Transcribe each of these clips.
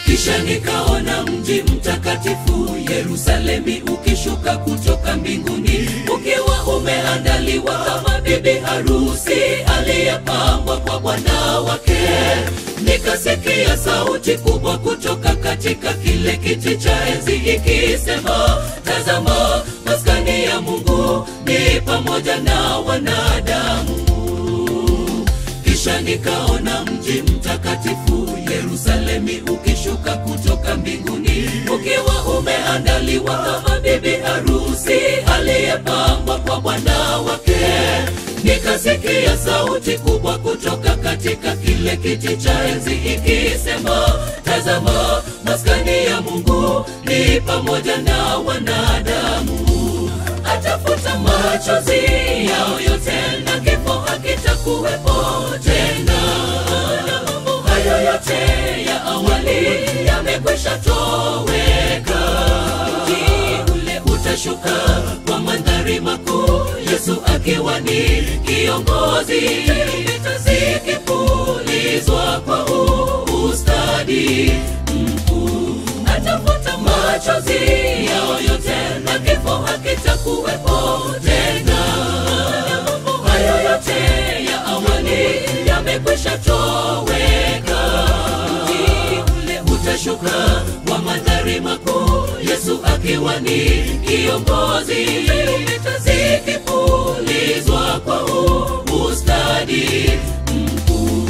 kisha nikaona mji mtakatifu Yerusalemi ukishuka kutoka mbinguni ukiwa umeandaliwa kama bibi harusi aliyepambwa kwa bwana wake. Nikasikia sauti kubwa kutoka katika kile kiti cha enzi ikisema, tazama, maskani ya Mungu ni pamoja na wanadamu. Kisha nikaona mji mtakatifu Yerusalemi ukishuka kutoka mbinguni ukiwa umeandaliwa kama bibi harusi aliyepambwa kwa bwana wake. Nikasikia sauti kubwa kutoka katika kile kiti cha enzi ikisema, tazama, maskani ya Mungu ni pamoja na wanadamu atafuta machozi yao yote na kifo hakitakuwepo tena. Na mambo hayo yote ya awali yamekwisha toweka. Mji ule utashuka kwa mandhari makuu, Yesu akiwa ni kiongozi, tarumbeta zikipulizwa kwa ustadi mkuu atafuta machozi yao yote na kifo hakitakuwepo tena. Na mambo hayo yote ya awali yamekwisha toweka. Mji ule utashuka kwa mandhari makuu, Yesu akiwa ni kiongozi, tarumbeta zikipulizwa kwa ustadi mkuu.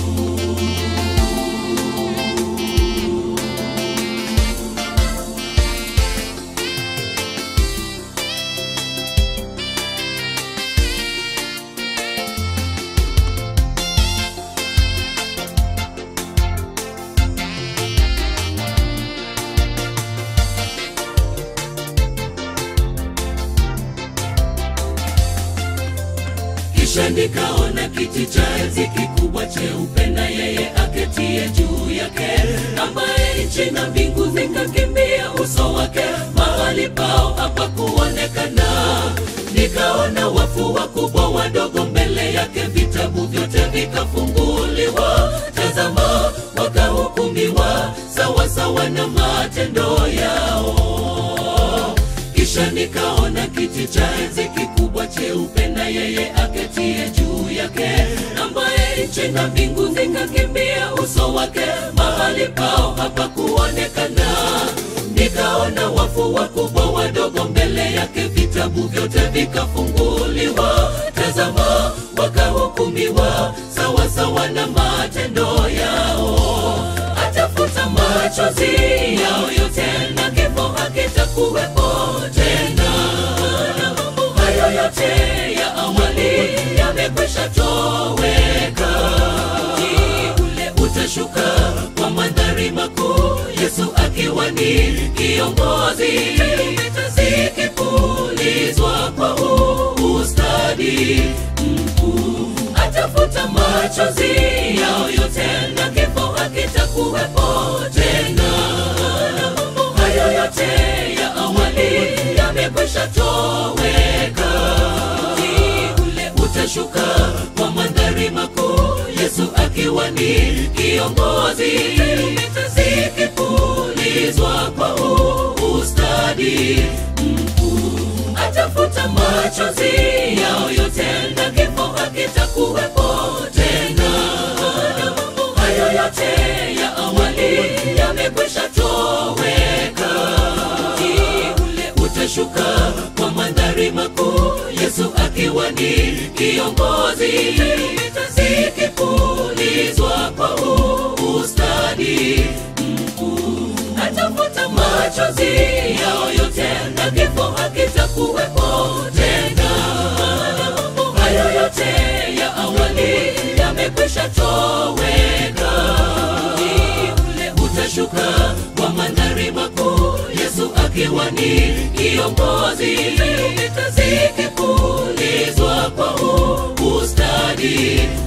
Kisha nikaona kiti cha enzi kikubwa cheupe na yeye aketie juu yake, ambaye nchi na mbingu zikakimbia uso wake, mahali pao hapakuonekana. Nikaona wafu wakubwa wadogo mbele yake, vitabu vyote vikafunguliwa. Tazama, wakahukumiwa sawasawa na matendo yao. Kisha nikaona kiti cha enzi kikubwa cheupe na yeye aketie juu yake, ambaye nchi na mbingu zikakimbia uso wake, mahali pao hapakuonekana. Nikaona wafu wakubwa wadogo mbele yake, vitabu vyote vikafunguliwa. Tazama, wakahukumiwa sawasawa na matendo yao. Atafuta machozi yao yote na kifo hakitakuwepo tena. Na mambo hayo yote ya awali yamekwisha toweka. Mji ule utashuka kwa mandhari makuu, Yesu akiwa ni kiongozi, tarumbeta zikipulizwa kwa ustadi mkuu. Atafuta machozi yao yote na kifo hakitakuwepo tena. Na mambo hayo yote ya awali yamekwisha toweka. Mji ule utashuka kwa mandhari makuu, Yesu akiwa ni kiongozi, tarumbeta zikipulizwa kwa ustadi mkuu. Atafuta machozi yao yote na kifo hakitakuwepo tena. Na mambo hayo yote ya awali yamekwisha toweka. Mji ule utashuka kwa mandhari makuu, Yesu akiwa ni kiongozi, tarumbeta zikipulizwa kwa ustadi mkuu. Atafuta machozi yao yote na kifo hakitakuwepo tena. Na mambo hayo yote ya awali yamekwisha toweka. Mji ule utashuka kwa mandhari makuu, Yesu akiwa ni kiongozi, tarumbeta zikipulizwa kwa ustadi